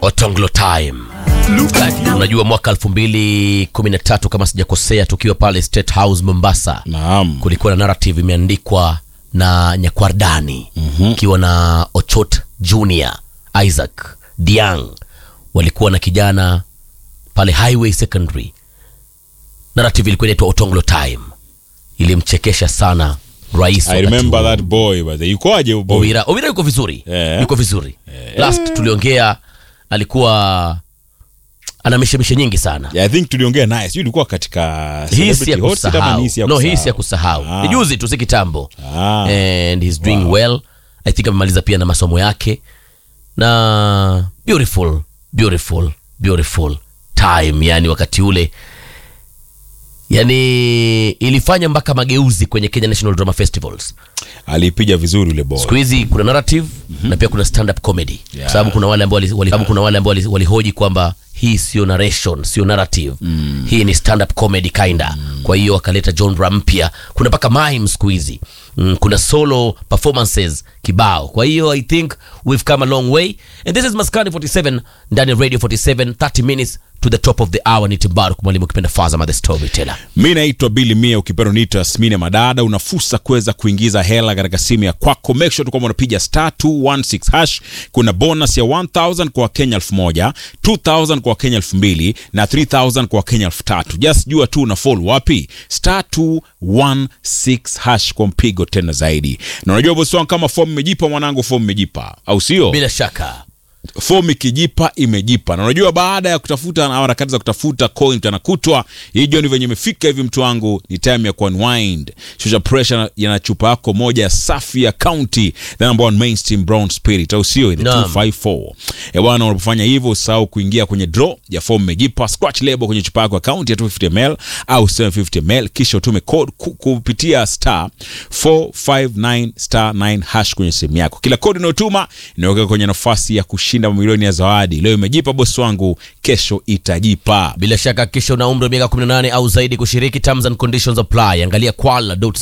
Otonglo time. Unajua mwaka 2013 kama sijakosea, tukiwa pale State House Mombasa, Naam. kulikuwa na narrative imeandikwa na Nyakwardani ikiwa na Ochot Junior, Isaac Diang, walikuwa na kijana pale Highway Secondary. Narrative ilikuwa inaitwa Otonglo time, ilimchekesha sana rais I wakati remember huo. that boy but yukoaje huyo boy? Owira, Owira yuko vizuri Eh. yuko vizuri last tuliongea alikuwa ana mishemishe nyingi sana Yeah, I think tuliongea naye. Sijui ilikuwa katika hii si ya Celebrity Hot Seat ama kusahau ni hii si ya no hii si ya kusahau? kusahau Ah. ni juzi tu si kitambo Ah. and he's doing well i think amemaliza pia na masomo yake na beautiful beautiful beautiful time yani wakati ule yani ilifanya mpaka mageuzi kwenye Kenya National Drama Festivals Alipiga vizuri yule boy. siku hizi kuna narrative na pia kuna stand up comedy Yeah. kwa sababu kuna wale ambao wali, wali, sababu kuna wale ambao wali- walihoji kwamba hii sio narration sio narrative hii ni stand up comedy kinda kwa hiyo wakaleta genre mpya kuna mpaka mime siku hizi mm, kuna solo performances kibao kwa hiyo i think we've come a long way and this is maskani 47 ndani ya radio 47 30 minutes to the top of the hour ni timbaru mwalimu ukipenda fazama the storyteller mi naitwa bili mia ukipenda niita asmini madada una fursa kuweza kuingiza hela katika simu ya kwako make sure tu kwamba unapiga star 216 hash kuna bonus ya 1000 kwa wakenya 1000 2000 kwa wakenya 2000 na 3000 kwa wakenya 3000 just jua tu una fall wapi star 216 hash kwa mpigo tena zaidi na unajua bosi wangu kama fomu imejipa mwanangu fomu imejipa au sio bila shaka fomu ikijipa imejipa na unajua baada ya kutafuta na harakati za kutafuta coin tanakutwa hii jioni venye imefika hivi mtu wangu ni time ya kuunwind shusha pressure yana chupa yako moja safi ya county the number one mainstream brown spirit au sio ile Naam. 254 e bwana unapofanya hivyo usahau kuingia kwenye draw ya fomu imejipa scratch label kwenye chupa yako ya county ya 250 ml au 750 ml kisha utume code ku- kupitia star 459 star 9 hash kwenye simu yako kila kodi unayotuma inaweka kwenye nafasi ya kushinda mamilioni ya zawadi leo imejipa bosi wangu kesho itajipa bila shaka kisha una umri wa miaka 18 au zaidi kushiriki terms and conditions apply angalia kwala